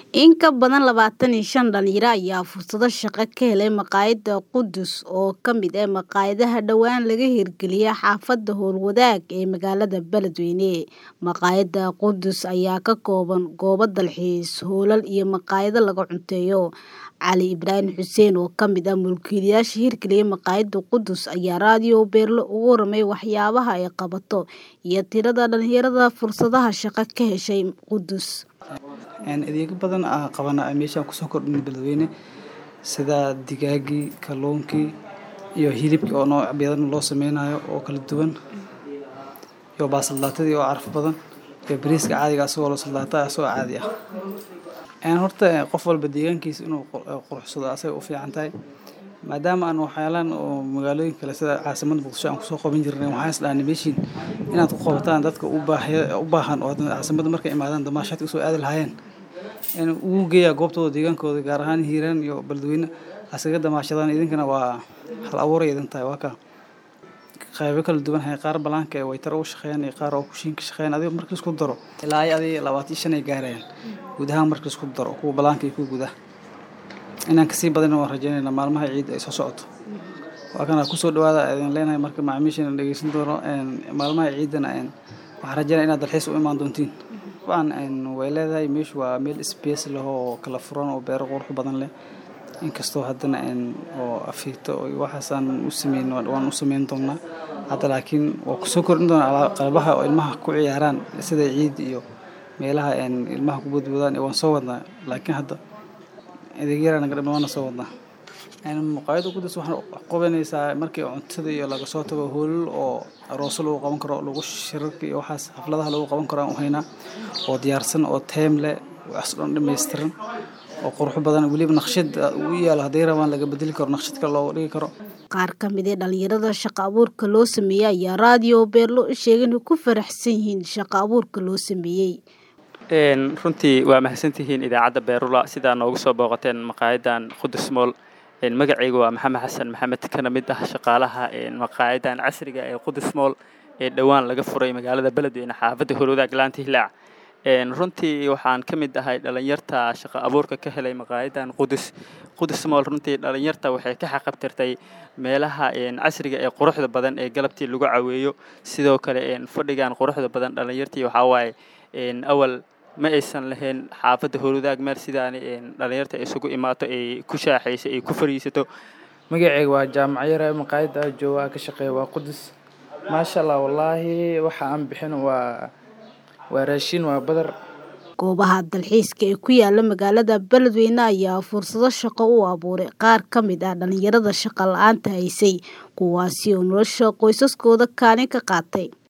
In ka badan labatan iyo shan dhalinyaro ayaa fursado shaqo ka helay maqaayadda Qudus oo ka mid ah maqaayadaha dhawaan laga hirgeliyay xaafadda Howlwadaag ee magaalada Beledweyne. Maqaayadda Qudus ayaa ka kooban goobo dalxiis, hoolal iyo maqaayado laga cunteeyo. Cali Ibraahim Xuseen oo ka mid ah mulkiilayaasha hirgeliyay maqaayadda Qudus ayaa raadiyo Beerlo uga warramay waxyaabaha ay qabato iyo tirada dhalinyarada fursadaha shaqo ka heshay Qudus. adeegyo badan aan qabana meeshaan kusoo kordhin Beledweyne sida digaagii, kalluunkii iyo hilibkii oo nooc badan loo sameynayo oo kala duwan iyo baasalaatadii oo caraf badan iyo bariiska caadiga asagoo loo salaata asagoo caadi ah een horta qof walba deegaankiisa inuu quruxsado asaga u fiican tahay maadaama aan waxyaalaan oo magaalooyin kale sida caasimadda muqdisho aan kusoo qaban jirnay waxaan is dhahnay meeshiin inaad ku qabataan dadka u baahya u baahan oo caasimadda markay imaadaan damaashaadka usoo aadi lahaayeen in ugu geeyaa goobtooda deegaankooda gaar ahaan hiiraan iyo beledweyne asaga damaashadaan idinkana waa hal abuuray idin tahay waa ka qaybo kala duwan hay qaar balaanka ee waytar u shaqeeyaan iyo qaar oo kushiinka shaqeeyaan adiga markii isku daro ilaa ay adiga labaatan iyo shan ay gaarayaan guud ahaan markii isku daro kuwa balaanka iyo kuwa gudaha inaan kasii badan waan rajeynaynaa maalmaha ciidda ay soo socoto waa kana kusoo dhawaada idin leenahay marka macaamiishan dhegeysan doono maalmaha ciiddana waxaan rajeynaya inaad dalxiis u imaan doontiin waan way leedahay meeshu waa meel space leh oo kala furan oo beero qurux badan leh inkastoo haddana oo afiigto iyo waxaasaan u sameyn waan u sameyn doonaa hadda laakiin waa kusoo kordhin doonaa qalbaha oo ilmaha ku ciyaaraan sida ciid iyo meelaha ilmaha ku badboodaan waan soo wadnaa laakiin hadda adeegyara naga dhiman waana soo wadnaa maqaayadda qudus waxaan qabanaysaa markii cuntada iyo laga soo tago hoolal oo arooso lagu qaban karo lagu shirarka iyo waxaas xafladaha lagu qaban karo aan u haynaa oo diyaarsan oo teem leh waxaas dhan dhammaystiran oo qurux badan weliba naqshad u yaalo hadday rabaan laga bedeli karo naqshad kale looga dhigi karo qaar ka mid ah dhalinyarada shaqo abuurka loo sameeyey ayaa raadiyo beerlo u sheegay inay ku faraxsan yihiin shaqo abuurka loo sameeyey runtii waa mahadsantihiin idaacadda beerula sidaa noogu soo booqateen maqaayadan qudus mool magacayga waa maxamed xasan maxamed kana mid ah shaqaalaha maqaayadan casriga ee qudus mool ee dhowaan laga furay magaalada beledweyne xaafadda howlwadaag laanta hilaac runtii waxaan ka mid ahay dhalinyarta shaqo abuurka ka helay maqaayadan qudus qudus mool runtii dhalinyarta waxay ka xaqabtirtay meelaha casriga ee quruxda badan ee galabtii lagu caweeyo sidoo kale fadhigan quruxda badan dhalinyartii waxaa waaye awal ma aysan lahayn xaafadda howlwadaag meel sidaani dhalinyarta isugu imaato ay ku shaaxayso ay ku fariisato magacayga waa jaamac yare maqaayadda jooga ka shaqeeya waa qudus maasha allah wallaahi waxa aan bixin waa waa raashin waa badar goobaha dalxiiska ee ku yaala magaalada beledweyne ayaa fursado shaqo u abuuray qaar ka mid ah dhalinyarada shaqo la-aanta haysay kuwaasi oo nolosha qoysaskooda kaalin ka qaatay